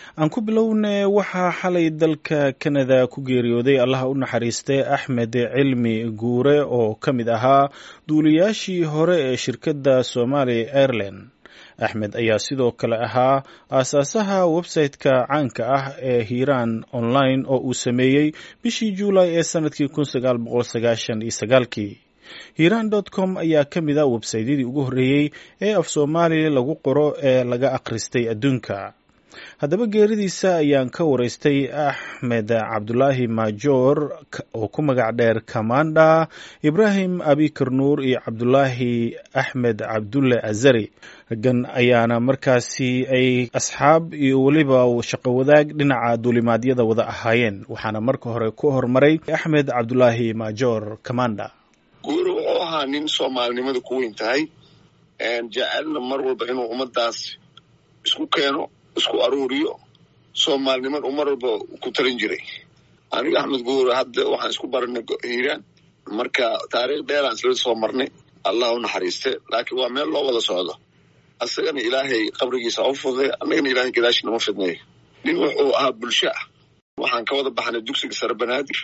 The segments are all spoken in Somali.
aan ku bilowne waxaa xalay dalka kanada ku geeriyooday allaha u naxariistay axmed cilmi guure oo ka mid ahaa duuliyaashii hore ee shirkadda somalia airline axmed ayaa sidoo kale ahaa aasaasaha website-ka caanka ah ee hiiraan online oo uu sameeyey bishii juulay ee sanadkii kun sagaal boqol sagaashan iyo sagaalkii hiiraan dot com ayaa ka mid a websaydyadii ugu horreeyey ee af soomaaliya lagu qoro ee laga akhristay adduunka haddaba geeridiisa ayaan ka waraystay axmed cabdulaahi maajoor oo ku magac dheer kamanda ibraahim abikar nuur iyo cabdulaahi axmed cabdulle azari raggan ayaana markaasi ay asxaab iyo weliba shaqo wadaag dhinaca duulimaadyada wada ahaayeen waxaana marka hore ku hormaray axmed cabdulaahi maajoor kamanda guuri wuxuu ahaa nin soomaalinimada ku weyn tahay jecelna mar walba inuu ummadaas isku keeno isku aruuriyo soomaaliniman uu mar walba ku talin jiray aniga axmed guure hadda waxaan isku baranay hiiraan marka taariikh dheeraan isla soo marnay allah u naxariiste laakiin waa meel loo wada socdo asagana ilaahay qabrigiisa u fuday annagana ilahay gadaashina ma fidnayo nin wuxuu ahaa bulsho ah waxaan ka wada baxnay dugsiga sare banaadir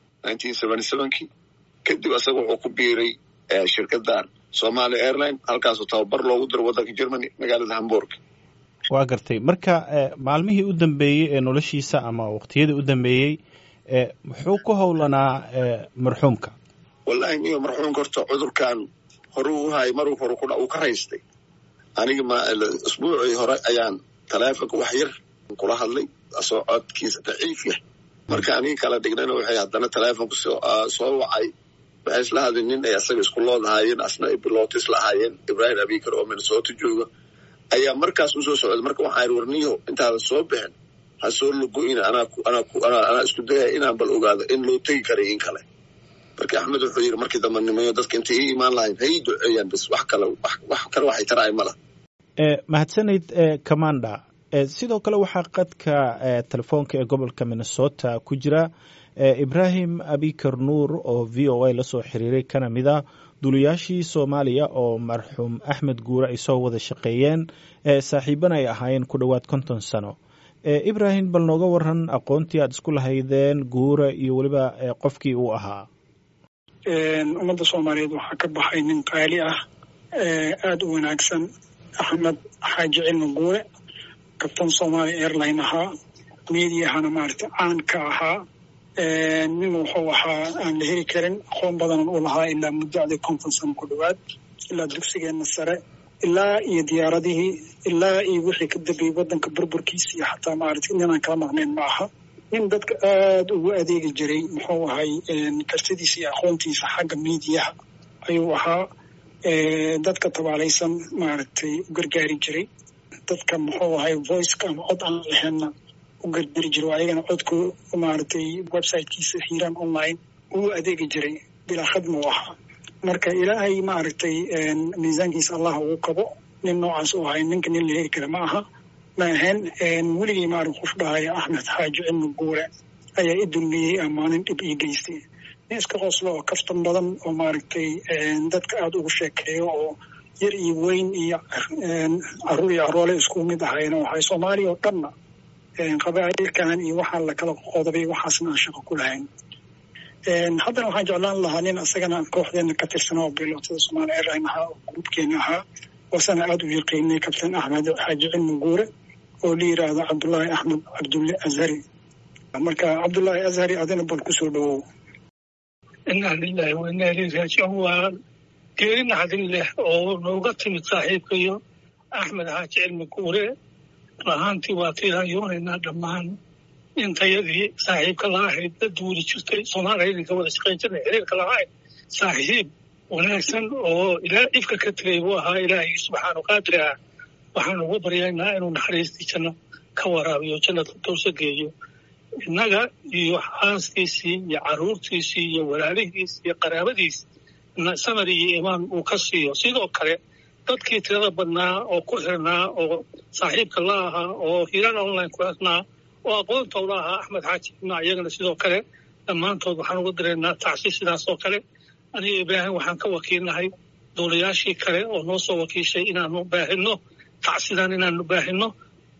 kii kadib asaga wuxuu ku biiray shirkadan somalia airline halkaasoo tababar loogu diro waddanka germany magaalada hamburg waa gartay marka maalmihii u dambeeyey ee noloshiisa ama waqtiyadii u dambeeyey muxuu ku howlanaa marxuumka wallahi niyo marxuumka horta cudurkan hore u hayay maruu hore uu ka raystay aniga ma isbuucii hore ayaan taleefonka wax yar kula hadlay asoo codkiisa daciif yah marka aniga kala dhignana waxay haddana taleefonka soo wacay waxay isla hadleen nin ay asaga isku lood ahaayeen asna ay bilowta isla ahaayeen ibraahim abikar oo minnesota jooga ayaa markaas usoo socday marka waxaa iri warniyo intaadan soo bixin ha soo logo-ina anaa isku dayaya inaan bal ogaado in loo tegi karay in kale marka axmed wuxuu yidhi markii dambe nimayo dadka intay ii imaan lahayn ha ii duceeyaan bas wax kale wax kale waxay taraay mala mahadsanayd commanda sidoo kale waxaa qadka telefoonka ee gobolka minnesota ku jira ibraahim abikar nuur oo v o a lasoo xiriiray kana mid a duuliyaashii soomaaliya oo marxuum axmed guure ay soo wada shaqeeyeen saaxiibana ay ahaayeen ku dhowaad konton sano ibraahim bal nooga waran aqoontii aad isku lahaydeen guure iyo weliba qofkii uu ahaa ummadda soomaaliyeed waxaa ka baxay nin qaali ah aada u wanaagsan axmed xaaji cilmi guure kabtan somalia airline ahaa meediahana maaragtay caan ka ahaa nin wuxuu ahaa aan la heli karin aqoon badanan u lahaa ilaa muddacdii konton sano ku dhowaad ilaa dugsigeenna sare ilaa iyo diyaaradihii ilaa iyo wixii ka dambeeyey waddanka burburkiisa iyo xataa maaragtay ninaan kala maqnayn ma aha nin dadka aada ugu adeegi jiray muxuu ahay kartidiisa iyo aqoontiisa xagga miidiyaha ayuu ahaa dadka tabaalaysan maaragtay u gargaari jiray dadka muxuu ahay voiceka ama cod aan laheynna u gargari jiray oo ayagana codku maaragtay websitekiisa hiiraan online uu adeegi jiray bilaa khadma u ahaa marka ilaahay maaragtay miisaankiisa allah ugu kabo nin noocaas u ahay ninka nin la heli kara ma aha ma ahayn weligii maarag qof dhahaya axmed xaaji cilmi guure ayaa i dulmiyey amaanin dhib ii geystay nin iska qoslo oo kaftan badan oo maaragtay dadka aada ugu sheekeeyo oo yar iyo weyn iyo caruur iyo caroole isku mid ahayna waxay soomaaliya oo dhanna qabaa'ilkan iyo waxaa lakala qodobay waxaasna aan shaqo ku lahayn haddana waxaan jeclaan lahaa nin asagana kooxdeena ka tirsan oo bilootada somalia airline ahaa oo gruubkeena ahaa wasana aada u yaqiinay kabtan axmed xaaji cilmi guure oo la yiraahdo cabdullaahi axmed cabdulle azhari marka cabdullaahi azhari adina bal kusoo dhawow inaa lilahi wa inaa ileyhi raajicuun waa geeri naxdin leh oo nooga timid saaxiibkayo axmed xaaji cilmi guure lahaantii waa tiirayoonaynaa dhammaan intayadii saaxiibka la ahayd la duuli jirtay soomaaliya idinka wada shaqayn jirnay xiriirka lahayd saaxiib wanaagsan oo ilaa ifka ka tegay buu ahaa ilaahay subxaanu qaadir ah waxaan ugu baryaynaa inuu naxariistii janno ka waraabiyo jannada dowsa geeyo innaga iyo xaaskiisii iyo carruurtiisii iyo walaalihiis iyo qaraabadiis samar iyo imaan uu ka siiyo sidoo kale dadkii tirada badnaa oo ku xirnaa oo saaxiibka la ahaa oo hiiraan online ku xirnaa oo aqoontooda ahaa axmed xaaji ibna iyagana sidoo kale dhammaantood waxaan uga diraynaa tacsi sidaas oo kale aniga ibraahim waxaan ka wakiilnahay duulayaashii kale oo noo soo wakiishay inaanu baahino tacsidan inaanu baahino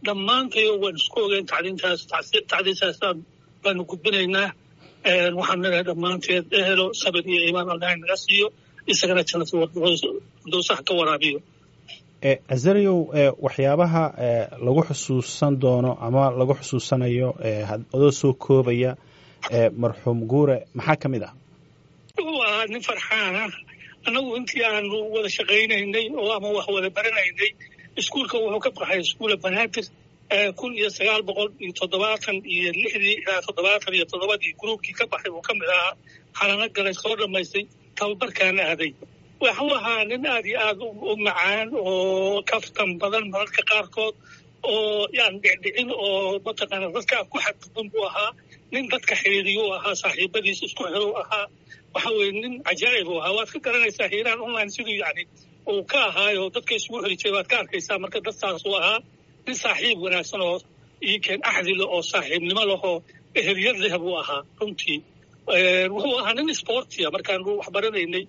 dhammaantayo waan isku ogeyn tacdiintaas tacdiintaasaan baanu gudbinaynaa waxaan leedahay dhammaanteed ehelo sabir iyo iimaan allahay naga siiyo isagana jannatadowsaha ka waraabiyo azariyow waxyaabaha lagu xusuusan doono ama lagu xusuusanayo adoo soo koobaya marxuum guure maxaa ka mid ah wuxuu ahaa nin farxaan ah annagu intii aanu wada shaqaynaynay oo ama wax wada baranaynay iskuulka wuxuu ka baxay iskuula banaadir kun iyo sagaal boqol iyo toddobaatan iyo lixdii ilaa toddobaatan iyo toddobadii gruubkii ka baxay uu ka mid ahaa xalano galay soo dhammaystay tababarkaana aaday waxuu ahaa nin aad iyo aad u macaan oo kaftan badan mararka qaarkood oo yaan dhicdhicin oo mataqaana dadka ku xadgudban buu ahaa nin dadka xiriiriyuu ahaa saaxiibadiis isku xiruu ahaa waxa weye nin cajaa'ib uu ahaa waad ka garanaysaa hiiraan online siduu yacni uu ka ahaayo dadka isugu xiri jiray waad ka arkaysaa marka dadtaasuu ahaa nin saaxiib wanaagsan oo iikeen axdi leh oo saaxiibnimo lehoo eheliyad leh buu ahaa runtii wuxuu ahaa nin sportia markaanu wax baranaynay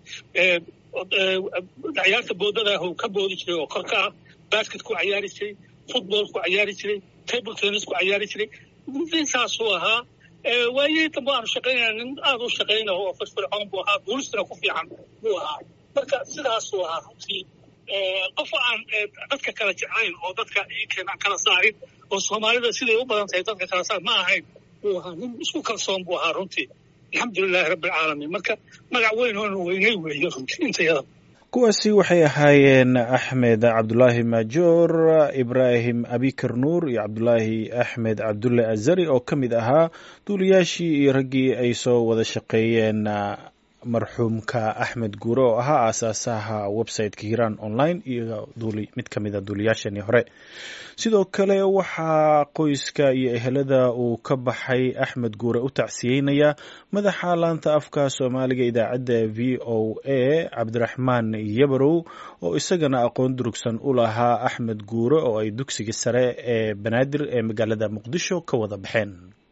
ciyaarta boodada uu ka boodi jiray oo korka ah basket ku cayaari jiray football ku cayaari jiray table tennis ku cayaari jiray ninsaasuu ahaa waayihii dambe aanu shaqaynayna nin aad u shaqayna oo firfircoon buu ahaa guulistana ku fiican buu ahaa marka sidaasuu ahaa runtii qof aan dadka kala jeclayn oo dadka iikeen aan kala saarin oo soomaalida siday u badan tahay dadka kala saar ma ahayn buu ahaa nin isku kalsoon buu ahaa runtii alxamdulilahi rabbilcaalamiin marka magac weyn oona weynay weeye runtii intayada kuwaasi waxay ahaayeen axmed cabdulaahi maajoor ibraahim abikar nuur iyo cabdulaahi axmed cabdulle azari oo ka mid ahaa duuliyaashii iyo raggii ay soo wada shaqeeyeen marxuumka axmed guure oo ahaa aasaasaha websiteka hiiraan online iyo mid ka mid a duuliyaashanii hore sidoo kale waxaa qoyska iyo ehelada uu ka baxay axmed guure u tacsiyeynaya madaxa laanta afka soomaaliga idaacadda v o a cabdiraxmaan yabarow oo isagana aqoon durugsan u lahaa axmed guure oo ay dugsiga sare ee banaadir ee magaalada muqdisho ka wada baxeen